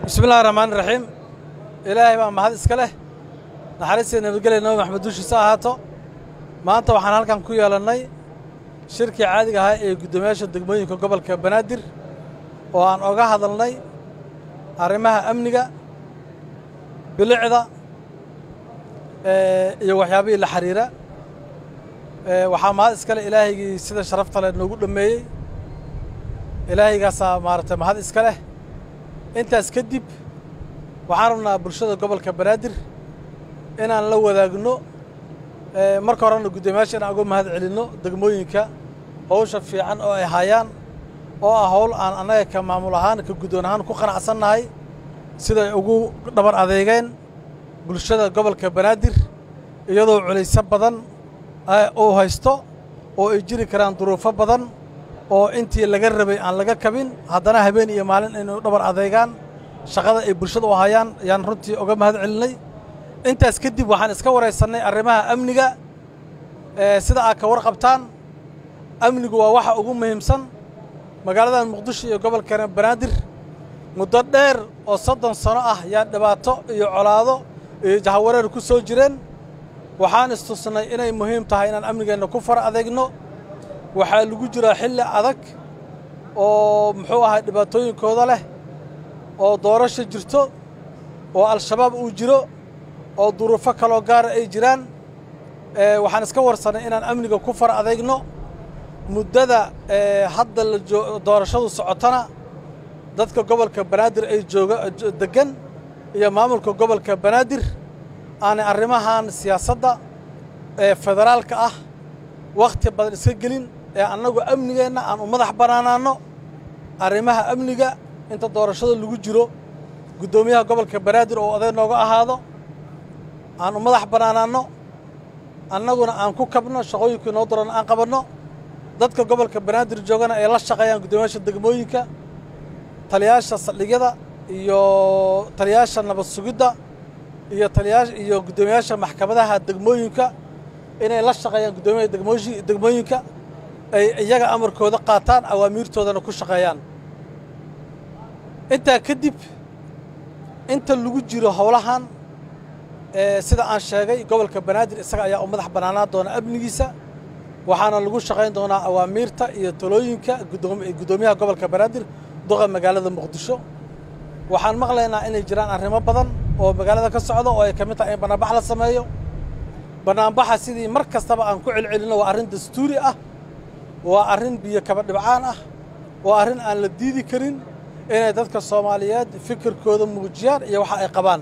bismillahi raxmaani raxiim ilaahay baa mahad iska leh naxariistii nabadgelya nabi maxamed dushiisa ahaato maanta waxaan halkan ku yeelannay shirkii caadiga ahaa ee guddoomiyaasha degmooyinka gobolka banaadir oo aan oga hadalnay arrimaha amniga bilicda iyo waxyaabihii la xiriira waxaa mahad iska leh ilaahaygii sida sharafta leh noogu dhammeeyey ilaahaygaasaa maaragtay mahad iska leh intaas kadib waxaan rabnaa bulshada gobolka banaadir inaan la wadaagno marka horena guddoomiyaasha inaan uga mahad celinno degmooyinka howsha fiican oo ay hayaan oo ah howl aan annaga ka maamul ahaan ka guddoon ahaan ku qanacsannahay siday ugu dhabar adeegeen bulshada gobolka banaadir iyadoo culayso badan uu haysto oo ay jiri karaan duruufo badan oo intii laga rabay aan laga kabin haddana habeen iyo maalin inay dhabar adeegaan shaqada ay bulshada u hayaan ayaan runtii uga mahad celinay intaas kadib waxaan iska waraysannay arrimaha amniga sida aad ka warqabtaan amnigu waa waxa ugu muhiimsan magaaladan muqdisho iyo gobolka banaadir muddo dheer oo soddon sano ah yaa dhibaato iyo colaado iyo jahawareer ku soo jireen waxaan istusnay inay muhiim tahay inaan amnigeenna ku far adeegno waxaa lagu jiraa xilli adag oo muxuu ahay dhibaatooyinkooda leh oo doorasho jirto oo al-shabaab uu jiro oo duruufo kaloo gaara ay jiraan waxaan iska warsannay inaan amniga ku far adeegno muddada hadda la doorashadu socotana dadka gobolka banaadir ay jooga deggan iyo maamulka gobolka banaadir aanay arrimahan siyaasadda ee federaalka ah wakhti badan iska gelin ee annagu amnigeenna aan u madax bannaanaanno arrimaha amniga inta doorashada lagu jiro guddoomiyaha gobolka banaadir oo oday nooga ahaado aan u madax bannaanaanno annaguna aan ku kabno shaqooyinkii noo daran aan qabanno dadka gobolka banaadir joogana ay la shaqeeyaan guddoomiyaasha degmooyinka taliyaasha saldhigyada iyo taliyaasha nabad sugidda iyo taliyaa iyo guddoomiyaasha maxkamadaha degmooyinka inay la shaqeeyaan guddoomiyaha degmooyi degmooyinka ay iyaga amarkooda qaataan awaamiirtoodana ku shaqeeyaan intaa kadib inta lagu jiro howlahan sida aan sheegay gobolka banaadir isaga ayaa u madax bannaanaan doona amnigiisa waxaana lagu shaqayn doonaa awaamiirta iyo talooyinka guddoomiyaha gobolka banaadir duqa magaalada muqdisho waxaan maqlaynaa inay jiraan arrimo badan oo magaalada ka socda oo ay ka mid tahay in bannaanbax la sameeyo bannaanbaxa sidii mar kastaba aan ku celcelinno waa arrin dastuuri ah waa arrin biyo kaba dhibcaan ah waa arrin aan la diidi karin inay dadka soomaaliyeed fikirkooda muujiyaan iyo waxa ay qabaan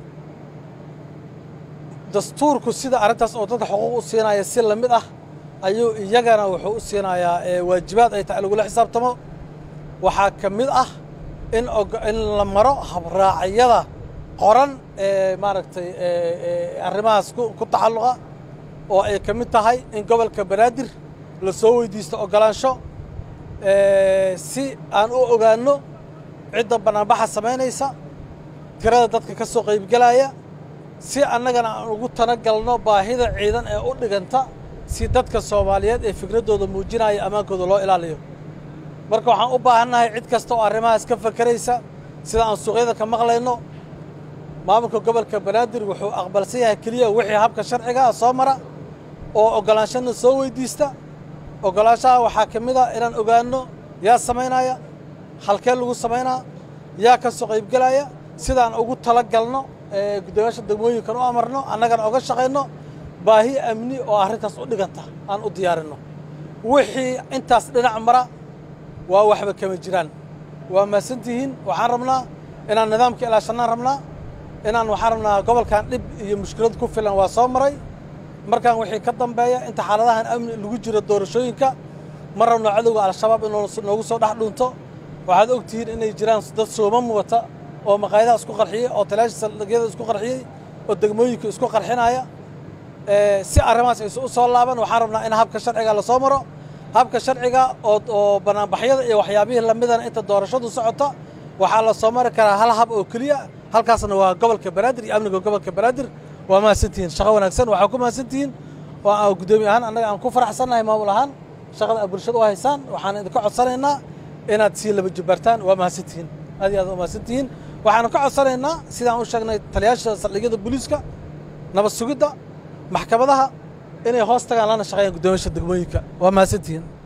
dastuurku sida arrintaas oo dadka xuquuq u siinaya si la mid ah ayuu iyagana wuxuu u siinayaa waajibaad ay tahay lagula xisaabtamo waxaa ka mid ah in in la maro habraacyada qoran ee maaragtay arrimahaas ku tacalluqa oo ay ka mid tahay in gobolka banaadir la soo weydiisto oggolaansho si aan u ogaanno cidda bannaanbaxa samaynaysa tirada dadka ka soo qaybgelaya si annagana aan ugu talagalno baahida ciidan ee u dhiganta si dadka soomaaliyeed ee fikraddooda muujinaya ammaankooda loo ilaaliyo marka waxaan u baahannahay cid kasta oo arrimahaas ka fakeraysa sida aan suuqyada ka maqlayno maamulka gobolka banaadir wuxuu aqbalsan yahay keliya wixii habka sharcigaa soo mara oo oggolaanshana soo weydiista oggolaanshaha waxaa ka mid a inaan ogaanno yaa samaynaya halkee lagu samaynaa yaa ka soo qaybgelaya sidaan ugu tala galno guddoomiyaasha degmooyinkan u amarno annagana oga shaqayno baahi amni oo arrintaas u dhiganta aan u diyaarinno wixii intaas dhinac mara waa waxba kama jiraan waa mahadsantihiin waxaan rabnaa inaan nidaamka ilaashannaan rabnaa inaan waxaan rabnaa gobolkan dhib iyo mushkilad ku filan waa soo maray markaan wixii ka dambeeya inta xaaladahan amni lagu jiro doorashooyinka ma rabno cadowga al-shabaab in noogu soo dhex dhunto waxaad og tihiin inay jiraan dad sooma muwata oo maqaayadaha isku qarxiyey oo talaasha saldhigyada isku qarxiyey oo degmooyinka isku qarxinaya si arrimahaas aysu u soo laaban waxaan rabnaa in habka sharciga lasoo maro habka sharciga oo oo bannaanbaxyada iyo waxyaabihii lamidana inta doorashadu socota waxaa la soo mari karaa hal hab oo keliya halkaasna waa gobolka banaadir iyo amniga gobolka banaadir waa mahadsantihiin shaqo wanaagsan waxaa ku mahadsantihiin oo aan guddoomiye ahaan annaga aan ku faraxsannahay maamul ahaan shaqada aad bulshada u haysaan waxaan idinka codsanaynaa inaad sii laba jibbaartaan waa mahadsantihiin aad iyo aad waa mahadsantihiin waxaanu ka codsanaynaa sidaan u sheegnay taliyaasha saldhigyada booliiska nabad sugidda maxkamadaha inay hoos tagaan lana shaqeeyaan guddoomiyaasha degmooyinka waa mahadsantihiin